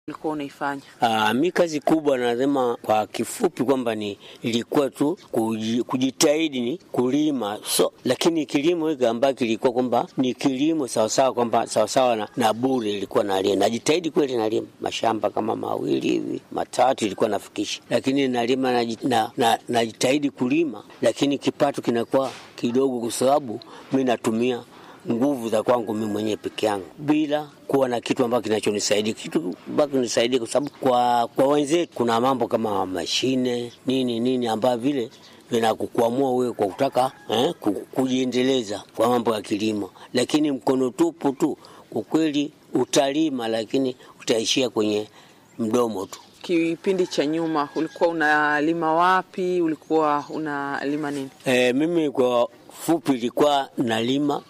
ulikuwa unaifanya? Aa, mi kazi kubwa nasema kwa kifupi kwamba ni ilikuwa tu kuji- kujitahidi ni kulima so, lakini kilimo hiki ambacho kilikuwa kwamba ni kilimo sawasawa kwamba sawasawa na, na bure ilikuwa nalima, najitahidi kweli nalima mashamba kama mawili hivi matatu ilikuwa nafikisha, lakini nalima naji- na- na- najitahidi kulima, lakini kipato kinakuwa kidogo kwa sababu mi natumia nguvu za kwangu mimi mwenyewe peke yangu bila kuwa na kitu ambacho kinachonisaidia kitu ambacho kinanisaidia, kwa sababu kwa, kwa wenzetu kuna mambo kama mashine nini nini ambayo vile vinakukwamua wewe kwa kutaka eh, ku- kujiendeleza kwa mambo ya kilimo, lakini mkono tupu tu, kwa kweli utalima, lakini utaishia kwenye mdomo tu. Kipindi cha nyuma ulikuwa unalima wapi? Ulikuwa unalima nini? E, mimi kwa fupi ilikuwa nalima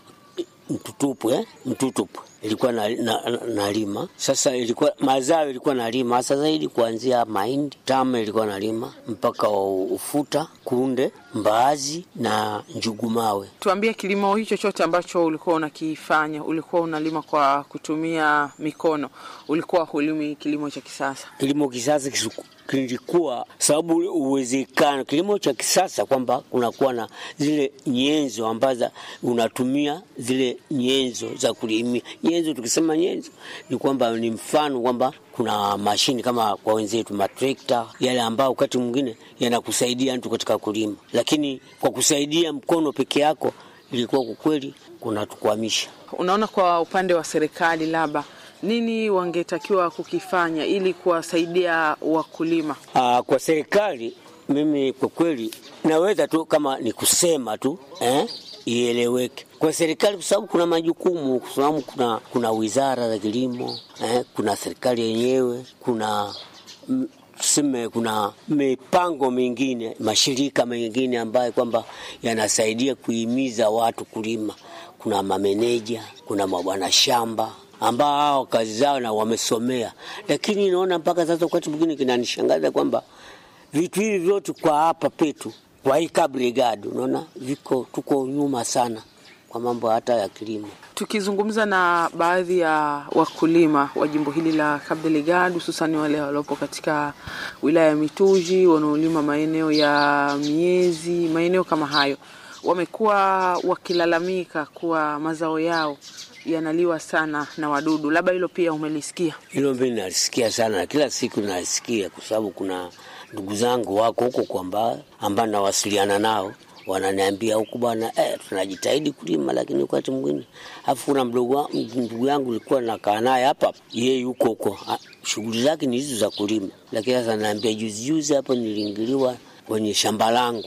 mtutupu eh? mtutupu ilikuwa na, na, na, nalima sasa, ilikuwa mazao ilikuwa nalima hasa zaidi kuanzia mahindi tama ilikuwa nalima mpaka ufuta, kunde, mbaazi na njugumawe. Tuambie, kilimo hicho chote ambacho ulikuwa unakifanya, ulikuwa unalima kwa kutumia mikono, ulikuwa hulimi kilimo cha kisasa? Kilimo kisasa kisu- kilikuwa sababu uwezekano kilimo cha kisasa kwamba kunakuwa na zile nyenzo ambazo unatumia zile nyenzo za kulimia. Nyenzo, tukisema nyenzo ni kwamba ni mfano kwamba kuna mashini kama kwa wenzetu matrekta yale ambayo wakati mwingine yanakusaidia mtu katika kulima, lakini kwa kusaidia mkono peke yako ilikuwa kwa kweli kunatukwamisha. Unaona, kwa upande wa serikali, labda nini wangetakiwa kukifanya ili kuwasaidia wakulima? Aa, kwa serikali mimi kwa kweli naweza tu kama ni kusema tu eh, ieleweke kwa serikali, kwa sababu kuna majukumu, kwa sababu kuna, kuna wizara za kilimo eh, kuna serikali yenyewe, kuna mm, tuseme kuna mipango mingine, mashirika mengine ambayo kwamba yanasaidia kuhimiza watu kulima. Kuna mameneja, kuna mabwana shamba ambao hao kazi zao na wamesomea, lakini naona mpaka sasa wakati mwingine kinanishangaza kwamba vitu hivi vyote kwa hapa petu kwa hii kabrigadi, unaona viko tuko nyuma sana kwa mambo hata ya kilimo. Tukizungumza na baadhi ya wakulima wa jimbo hili la Cabo Delgado, hususani wale waliopo katika wilaya ya Mituji wanaolima maeneo ya miezi, maeneo kama hayo, wamekuwa wakilalamika kuwa mazao yao yanaliwa sana na wadudu. Labda hilo pia umelisikia? Hilo mimi nalisikia sana na kila siku nalisikia, kwa sababu kuna ndugu zangu wako huko kwamba ambao nawasiliana nao wananiambia huku bwana, eh, tunajitahidi kulima, lakini wakati mwingine afu kuna mdogo wa- ndugu yangu nilikuwa nakaa naye hapa, yeye yuko huko, ah, shughuli zake ni hizo za kulima, lakini sasa naambia, juzi juzi hapo niliingiliwa kwenye shamba langu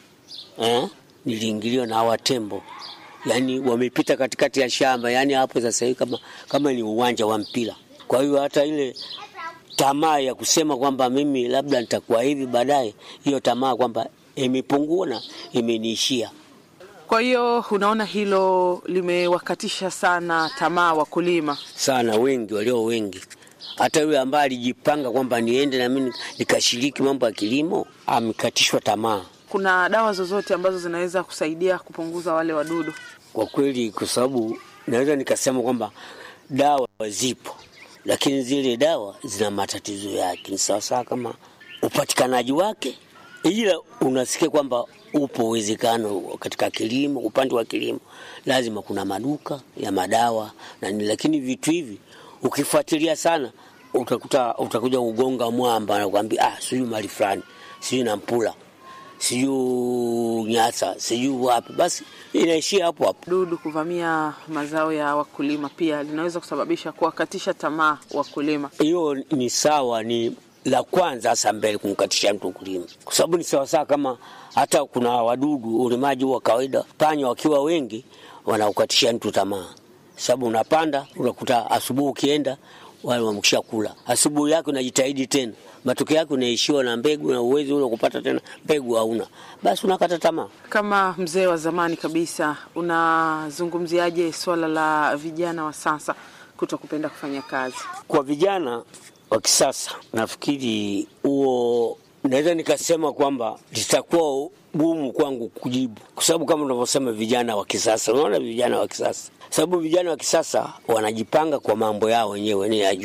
eh, niliingiliwa na hawa tembo yani wamepita katikati ya shamba, yani hapo sasa hivi kama, kama ni uwanja wa mpira. Kwa hiyo hata ile tamaa ya kusema kwamba mimi labda nitakuwa hivi baadaye, hiyo tamaa kwamba imepungua na imeniishia. Kwa hiyo unaona hilo limewakatisha sana tamaa wakulima. sana wengi walio wengi, hata yule ambaye alijipanga kwamba niende na mimi nikashiriki mambo ya kilimo amekatishwa tamaa Kuna dawa zozote ambazo zinaweza kusaidia kupunguza wale wadudu? kwa kweli, kwa sababu naweza nikasema kwamba dawa zipo, lakini zile dawa zina matatizo yake. Ni sawasawa kama upatikanaji wake, ila unasikia kwamba upo uwezekano katika kilimo, upande wa kilimo lazima kuna maduka ya madawa na nini, lakini vitu hivi ukifuatilia sana utakuta utakuja kugonga mwamba na kuambia ah, sijui mali fulani, sijui nampula, sijui Nyasa, sijui wapi, basi inaishia hapo hapo. Dudu kuvamia mazao ya wakulima pia linaweza kusababisha kuwakatisha tamaa wakulima. hiyo ni sawa, ni la kwanza hasa mbele kumkatisha mtu kulima, kwa sababu ni sawasawa kama hata kuna wadudu ulimaji wa kawaida, panya wakiwa wengi wanaukatisha mtu tamaa, sababu unapanda unakuta asubuhi ukienda wale wamekisha kula, asubuhi yake unajitahidi tena, matokeo yake unaishiwa na mbegu na uwezi ule kupata tena mbegu hauna, basi unakata tamaa. Kama mzee wa zamani kabisa, unazungumziaje swala la vijana wa sasa kuto kupenda kufanya kazi? Kwa vijana wa kisasa, nafikiri huo naweza nikasema kwamba litakuwa gumu kwangu kujibu, kwa sababu kama unavyosema vijana wa kisasa, unaona vijana wa kisasa, sababu vijana wa kisasa wanajipanga kwa mambo yao wenyewe, ni yajua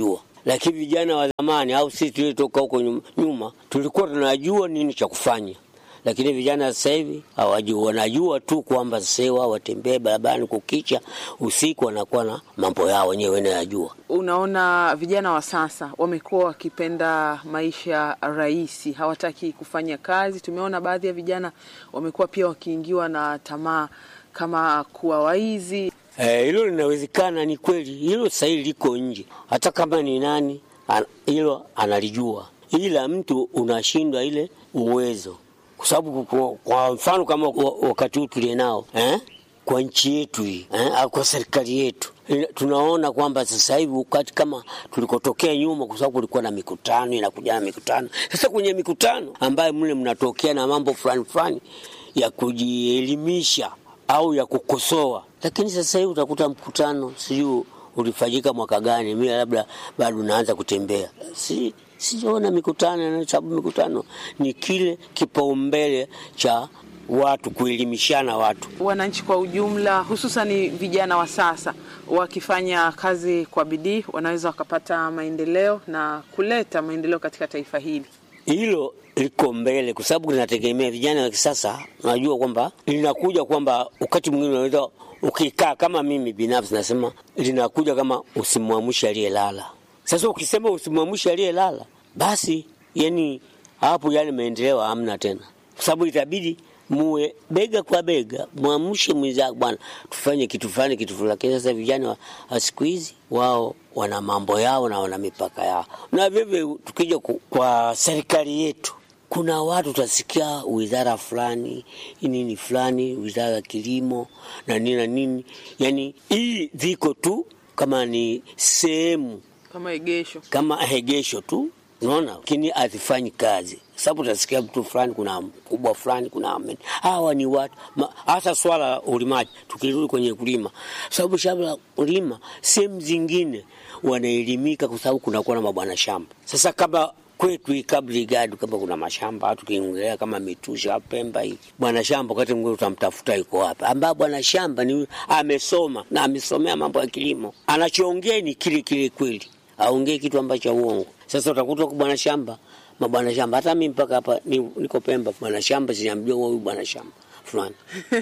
lakini vijana wa zamani au sisi tulitoka huko nyuma, nyuma tulikuwa tunajua nini cha kufanya lakini vijana sasa hivi hawajui, wanajua tu kwamba sasa hivi wao watembee barabarani kukicha, usiku wanakuwa na mambo yao wenyewe wanayajua. Unaona, vijana wa sasa wamekuwa wakipenda maisha rahisi, hawataki kufanya kazi. Tumeona baadhi ya vijana wamekuwa pia wakiingiwa na tamaa kama kuwa waizi. Eh, hilo linawezekana, ni kweli hilo sasa hivi liko nje, hata kama ni nani an- hilo analijua, ila mtu unashindwa ile uwezo kwa sababu kwa, kwa mfano kama wa- wakati huu tulie nao eh? kwa nchi yetu hii eh? au kwa serikali yetu Ina- tunaona kwamba sasa hivi wakati kama tulikotokea nyuma, kwa sababu kulikuwa na mikutano inakuja na mikutano. Sasa kwenye mikutano ambayo mle mnatokea na mambo fulani fulani ya kujielimisha au ya kukosoa, lakini sasa hivi utakuta mkutano sijui ulifanyika mwaka gani, mimi labda bado naanza kutembea si sijaona mikutano, na sababu mikutano ni kile kipaumbele cha watu kuelimishana watu. Wananchi kwa ujumla, hususan vijana wa sasa, wakifanya kazi kwa bidii, wanaweza wakapata maendeleo na kuleta maendeleo katika taifa hili. Hilo liko mbele, kwa sababu linategemea vijana wa kisasa. Unajua kwamba linakuja kwamba wakati mwingine unaweza ukikaa, kama mimi binafsi nasema linakuja kama usimwamshe aliyelala. Sasa ukisema usimwamshe aliyelala, basi yani hapo yale maendeleo hamna tena, kwa sababu itabidi muwe bega kwa bega, mwamshe mwenzako, bwana, tufanye kitu fulani kitu fulani. Lakini sasa vijana wa- wa siku hizi wao wana mambo yao na wana mipaka yao, na vivyo tukija ku- kwa serikali yetu kuna watu utasikia wizara fulani nini fulani, wizara ya kilimo na nini na nini, yani hii ziko tu kama ni sehemu Kama egesho kama hegesho tu, unaona, lakini hazifanyi kazi, sababu utasikia mtu fulani, kuna mkubwa fulani, kuna amen. Hawa ni watu ma- hasa swala la ulimaji. Tukirudi kwenye kulima, sababu shamba la kulima sehemu zingine wanaelimika, kwa sababu kunakuwa na mabwana shamba. Sasa kama kwetu hii Kabrigadu, kama kuna mashamba tukiongelea kama Mitusha, Pemba hivi, bwana shamba wakati mwingine utamtafuta yuko wapi, ambaye bwana shamba ni huyu amesoma na amesomea mambo ya kilimo, anachoongea ni kile kile kweli aongee kitu ambacho uongo. Sasa utakuta kwa bwana shamba, mabwana shamba, hata mimi mpaka hapa ni, niko Pemba, bwana shamba sijamjua huyu bwana shamba fulani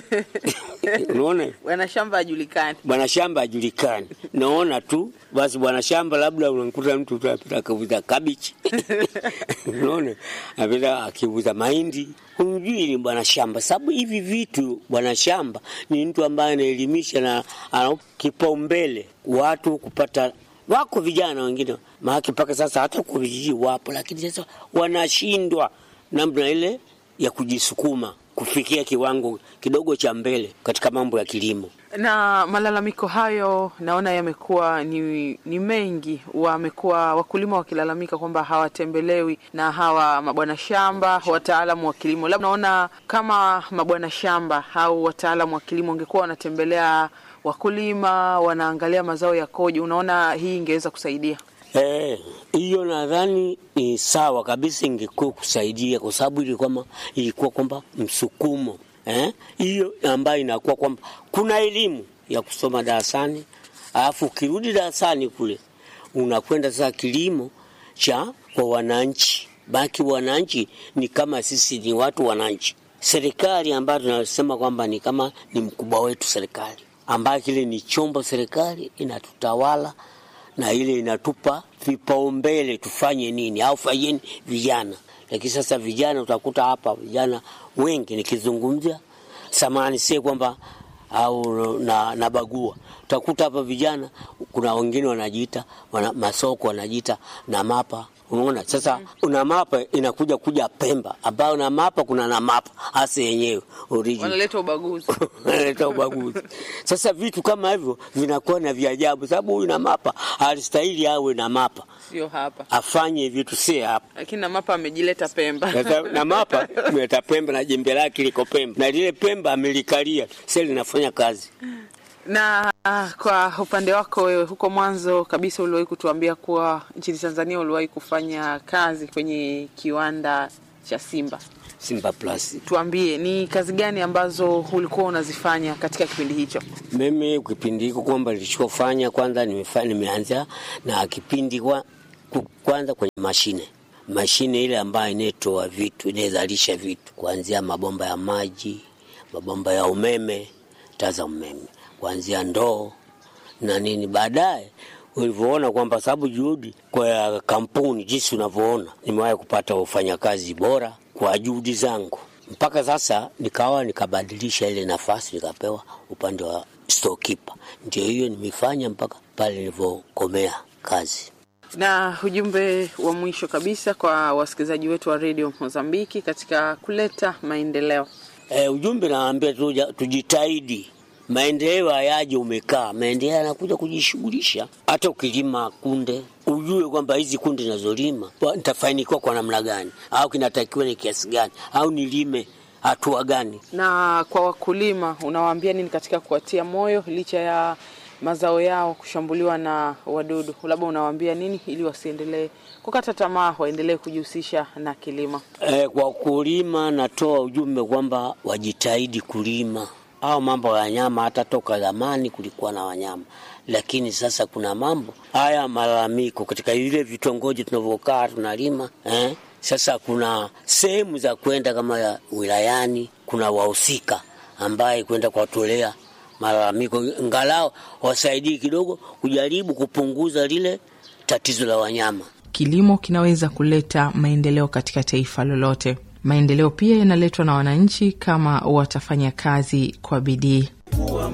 unaona, bwana shamba hajulikani. bwana shamba hajulikani, naona tu basi bwana shamba, labda unamkuta mtu tu apita akiuza kabichi unaona, apita akiuza mahindi, humjui ni bwana shamba, sababu hivi vitu bwana shamba ni mtu ambaye anaelimisha na ana kipaumbele watu kupata wako vijana wengine maake mpaka sasa hata kwa vijiji wapo, lakini sasa wanashindwa namna ile ya kujisukuma kufikia kiwango kidogo cha mbele katika mambo ya kilimo. na malalamiko hayo naona yamekuwa ni, ni mengi. Wamekuwa wakulima wakilalamika kwamba hawatembelewi na hawa mabwana shamba, wataalamu wa kilimo. Labda naona kama mabwana shamba au wataalamu wa kilimo wangekuwa wanatembelea wakulima, wanaangalia mazao yakoje, unaona hii ingeweza kusaidia. Eh, hiyo nadhani ni sawa kabisa, ingekuwa kusaidia kwa sababu ilikuwa kwamba ilikuwa kwamba msukumo eh, hiyo ambayo inakuwa kwamba kuna elimu ya kusoma darasani, alafu ukirudi darasani kule unakwenda sasa kilimo cha kwa wananchi. Baki wananchi ni kama sisi ni watu wananchi, serikali ambayo tunasema kwamba ni kama ni mkubwa wetu serikali, ambayo kile ni chombo serikali inatutawala na ile inatupa vipaumbele tufanye nini au fanyeni vijana. Lakini sasa vijana utakuta hapa vijana wengi nikizungumzia samani, sie kwamba au na, na bagua utakuta hapa vijana, kuna wengine wanajiita wana, masoko wanajiita na mapa Unaona sasa, una mapa inakuja kuja Pemba, ambayo na mapa kuna na mapa hasa yenyewe original Wanaleta ubaguzi. analeta ubaguzi. Sasa vitu kama hivyo vinakuwa na vya ajabu, sababu huyu na mapa alistahili awe na mapa Sio hapa, afanye vitu, si hapa. lakini na mapa amejileta Pemba. Sasa na mapa mleta Pemba na jembe lake liko Pemba na lile Pemba amelikalia, sasa linafanya kazi. Na ah, kwa upande wako wewe, huko mwanzo kabisa uliwahi kutuambia kuwa nchini Tanzania uliwahi kufanya kazi kwenye kiwanda cha Simba. Simba Plus. Tuambie ni kazi gani ambazo ulikuwa unazifanya katika kipindi hicho? Mimi kipindi hiko kwamba nilichofanya kwanza, nimefanya nimeanza na kipindi kwa kwanza kwenye mashine mashine ile ambayo inaitoa vitu inayozalisha vitu kuanzia mabomba ya maji, mabomba ya umeme, taa za umeme, kuanzia ndoo na nini. Baadaye ulivyoona kwamba sababu juhudi kwa kampuni jinsi unavyoona, nimewahi kupata wafanyakazi bora kwa juhudi zangu, mpaka sasa nikawa nikabadilisha ile nafasi nikapewa upande wa storekeeper. Ndio hiyo nimefanya mpaka pale nilivyokomea kazi. Na ujumbe wa mwisho kabisa kwa wasikilizaji wetu wa redio Mozambiki katika kuleta maendeleo. E, ujumbe naambia tujitahidi, maendeleo hayaje umekaa, maendeleo yanakuja kujishughulisha. Hata ukilima kunde ujue kwamba hizi kunde nazolima nitafanikiwa kwa namna gani, au kinatakiwa ni kiasi gani, au nilime hatua gani. Na kwa wakulima unawaambia nini katika kuwatia moyo licha ya mazao yao kushambuliwa na wadudu, labda unawaambia nini ili wasiendelee kukata tamaa, waendelee kujihusisha na kilimo? E, kwa kulima natoa ujumbe kwamba wajitahidi kulima au mambo ya wanyama. Hata toka zamani kulikuwa na wanyama, lakini sasa kuna mambo haya malalamiko katika vile vitongoji tunavyokaa tunalima eh? Sasa kuna sehemu za kwenda kama ya wilayani, kuna wahusika ambaye kwenda kuwatolea malalamiko ngalao wasaidii kidogo kujaribu kupunguza lile tatizo la wanyama. Kilimo kinaweza kuleta maendeleo katika taifa lolote. Maendeleo pia yanaletwa na wananchi kama watafanya kazi kwa bidii.